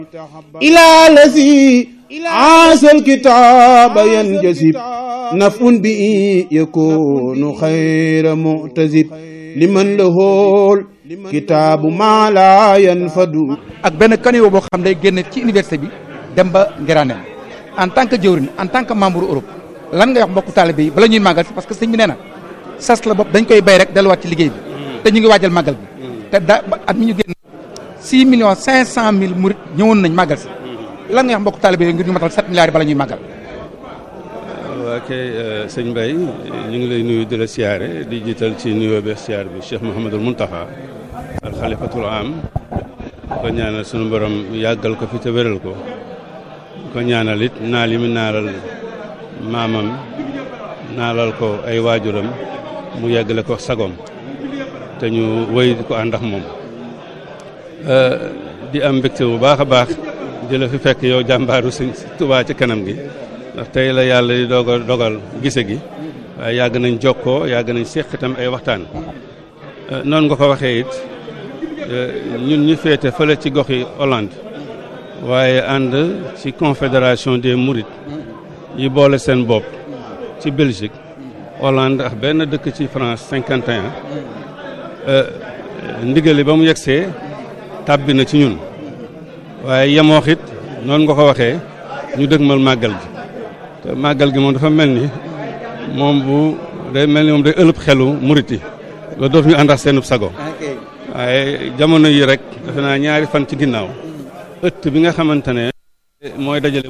إلى الذي عاش الكتاب ينجسب نفع به يكون خير معتزب لمن له الكتاب ما لا ينفد ak benn caniveau boo xam day génn ci université bi dem ba Ngiraaneen en tant que jëwrin en tant que membre Europe lan ngay wax mbokku taalibe yi bala ñuy màggal si parce que sëñ bi nee na sas la bopp dañ koy bay rek delluwaat ci liggéey bi te ñu ngi waajal màggal bi te da at mi ñu génn 6 millions 500 mille murit ñëwoon nañ màggal si lan ngay wax mbokku taalibe yi ngir ñu matal 7 milliards yi bala ñuy màggal waa kay sëñ Mbaye ñu ngi lay nuyu di la siyaare di jiital ci nuyoo be siyaar bi Cheikh Mouhamadul Mountakha al xalifatul am ko ñaanal sunu borom yàggal ko fi te wéral ko ko ñaanal it naal yi mu naalal maamam naalal ko ay waajuram mu yeggale ko sagom te ñu wéy di ko ànd ak moom di am mbégte bu baax a baax di la fi fekk yow jàmbaaru sëñ Tuubaa ci kanam gi ndax tey la yàlla di dogal dogal gise gi waaye yàgg nañ jokkoo yàgg nañ séq itam ay waxtaan noonu nga ko waxee it ñun ñu féete fële ci goxi Hollande waaye ànd ci confédération des Mourides yi boole seen bopp ci Belgique Hollande ak benn dëkk ci France 51 ndigali ba mu yegsee tàbbi na ci ñun waaye yemoox it noonu nga ko waxee ñu dëgmal màggal gi te màggal gi moom dafa mel ni moom bu day mel ni moom day ëlëb xelu murit yi loolu dootu ñu ànd ak seenub sago waaye jamono yi rek defe naa ñaari fan ci ginnaaw ëtt bi nga xamante ne mooy dajale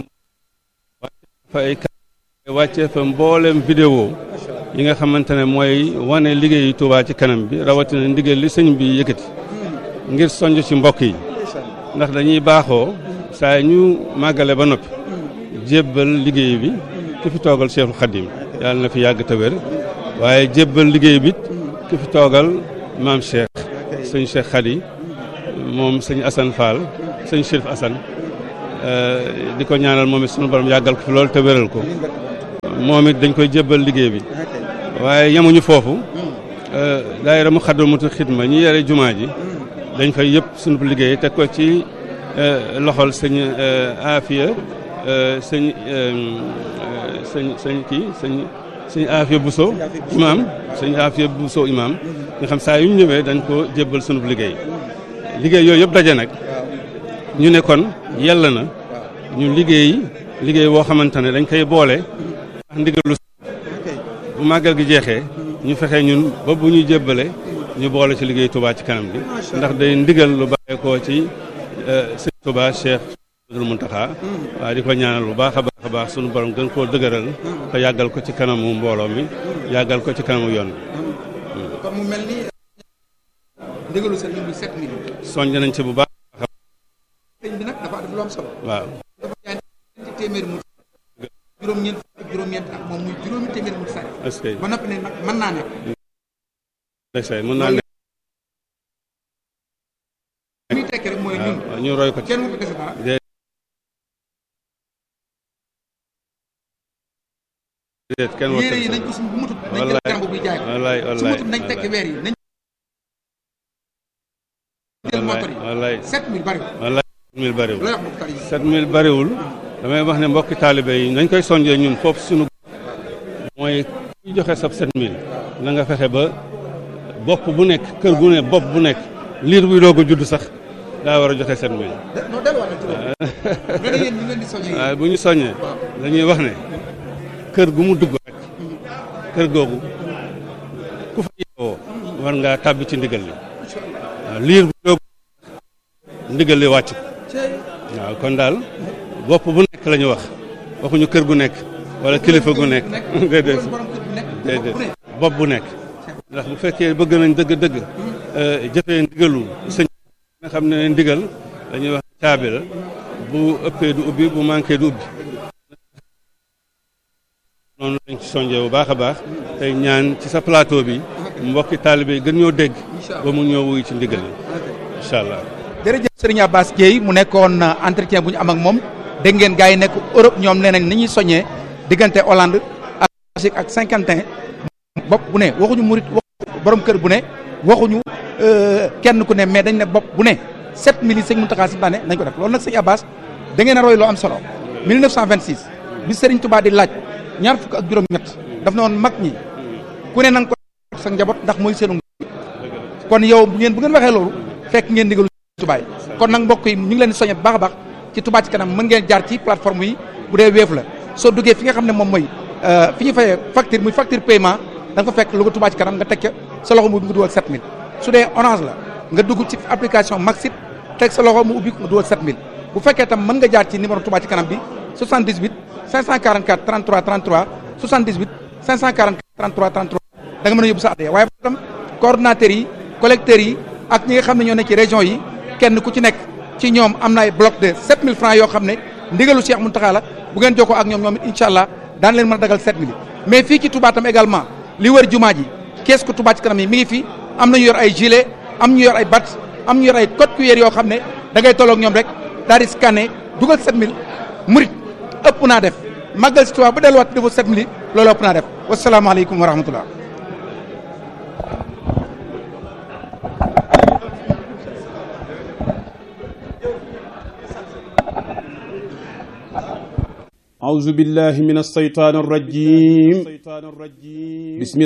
fa ay wàccee fa mbooleem vidéo yi nga xamante ne mooy wane liggéeyu Touba ci kanam bi rawatina ndigal li sëñ bi yëkkati ngir sonj ci mbokk yi ndax dañuy baaxoo saa ñu màggale ba noppi jébbal liggéey bi ki fi toogal Cheikhul Khadim yàlla na fi yàgg te wér waaye jébbal liggéey bi ki fi toogal maam Cheikh sëñ Cheikh Khady moom sëñ Assane Fall sëñ Chérif Assane di ko ñaanal moom it sunu borom yàggal ko fi loolu te wéral ko moom it dañ koy jébbal liggéey bi waaye yemuñu foofu daayira mu xaddamatu xidma ñi yore jumaa ji dañ fay yëpp sunu liggéey teg ko ci loxol sëñ Afia sëñ sëñ sëñ kii sëñ sëñ Afia Bousso imaam sëñ Afia Bousso imaam nga xam saa yu ñu ñëwee dañ ko jébbal sunu liggéey liggéey yooyu yëpp daje nag ñu ne kon yàlla na ñu liggéey liggéey boo xamante ne dañ koy boole ndax ndigalu bu màggal gi jeexee ñu fexe ñun ba bu ñu jébbale ñu boole ci liggéey Touba ci kanam gi ndax day ndigal lu bàyyeekoo ci sëñ Touba Cheikh Abdoul Mountakha waaye di ko ñaanal bu baax a baax a baax sunu borom gën koo dëgëral te yàggal ko ci kanamu mbooloo mi yàggal ko ci kanamu yoon bi kon mu mel ni ndigalu sëriñ bi 7 millions soññ nañ ci bu baax sëriñ bi nag dafa def lu am solo waaw dafa jaay ñeenti téeméeri mu juróom-ñeent ak juróom-ñeent ak moom muy juróomi téeméeri mu sari est-ce que ba noppi ne nag mën naa nekk ndeysaan mën naa ne li muy tekki rek mooy ñun waaw ñu roy ko ci kenn wu ko dese dara déedéet kenn war yére yi nañ ko suñ bu mutut nañ jël wallaay jàmbu bi jaay ko wallaay su wallaay mutut nañ tekki weer yi nañ jël motor yi wallaay 7000 bari wallaay mille bariwul looy wax mbokk tali yi sept mille bariwul damay wax ne mbokki taalibe yi nañ koy sonjee ñun foofu suñu mooy ku joxe sab sept mille na nga fexe ba bopp bu nekk kër gu ne bopp bu nekk liir buy doog a judd sax daa war a joxe sept mille non delluwaat na ci loolu nga ne yéen ñu leen di soññee waaye bu ñu soññee dañuy wax ne kër gu mu dugg rek kër googu ku fa yeewoo war ngaa tàbbi ci ndigal li waaw liir bu doog ndigal li wàcc ko waaw kon daal bopp bu nekk la ñu wax waxuñu kër gu nekk wala kilifa gu nekk déedéet borom kër bu nekk déedéet bopp bu nekk ndax bu fekkee bëgg nañ dëgg-dëgg jëfee ndigalu sëñ nga xam ne ndigal dañuy wax caabi la bu ëppee du ubbi bu manqué du ubbi noonu lañ ci sonjee bu baax a baax tey ñaan ci sa plateau bi mbokki taalibe yi gën ñoo dégg ba mu ñëw wuy ci ndigal yi incha allah jërëjëf Serigne Abbas Dieye mu nekkoon entretien bu ñu am ak moom dégg ngeen gars yi nekk Europe ñoom nee nañ ni ñuy soññee diggante Hollande ak Belgique ak Saint-Quentin bopp bu ne waxuñu murit waxuñu borom kër bu ne waxuñu kenn ku ne mais dañ ne bopp bu ne 7000 yi sëñ Mountakha si daane nañ ko def loolu nag sëñ Abbas da ngeen a roy loo am solo 1926 bi Serigne Touba di laaj ñaar fukk ak juróom-ñett daf na woon mag ñi ku ne na nga ko sa njaboot ndax mooy seenu kon yow bu ngeen bu ngeen waxee loolu fekk ngeen ndigalu Touba yi kon nag mbokk yi ñu ngi leen di soññe bu baax a baax ci Touba ci kanam mën ngeen jaar ci plateforme yi bu dee Wave la soo duggee fi nga xam ne moom mooy fi ñu fayee facture muy facture paiement da nga fa fekk lu ko Touba ci kanam nga teg ca sa loxo mu ubbi nga dugal 7000 su dee orange la nga dugg ci application Maxit teg sa loxo mu ubbi nga dugal 7000 bu fekkee tam mën nga jaar ci numéro Touba ci kanam bi 78 544 33 33 78 544 33 33 da nga mën a yóbbu sa adhéré waaye tam coordonnateurs yi collecteurs yi ak ñi nga xam ne ñoo nekk ci région yi kenn ku ci nekk ci ñoom am na ay bloc de 7000 francs yoo xam ne ndigalu Cheikh Mountakha la bu ngeen jokkoo ak ñoom ñoom it incha allah daan leen mën a dagal 7000 mais fii ci Touba tam également li wër jumaa ji kees ko Touba ci kanam yi mi ngi fi am nañu yor ay gilet am ñu yor ay bat am ñu yor ay code QR yoo xam ne da ngay tolloog ñoom rek daal di scanner dugal 7000 murit ëpp naa def màggal si Touba ba delluwaat defu 7000 loolu ëpp naa def wasalaamaaleykum wa rahmatullah أعوذ بالله من الشيطان الرجيم بسم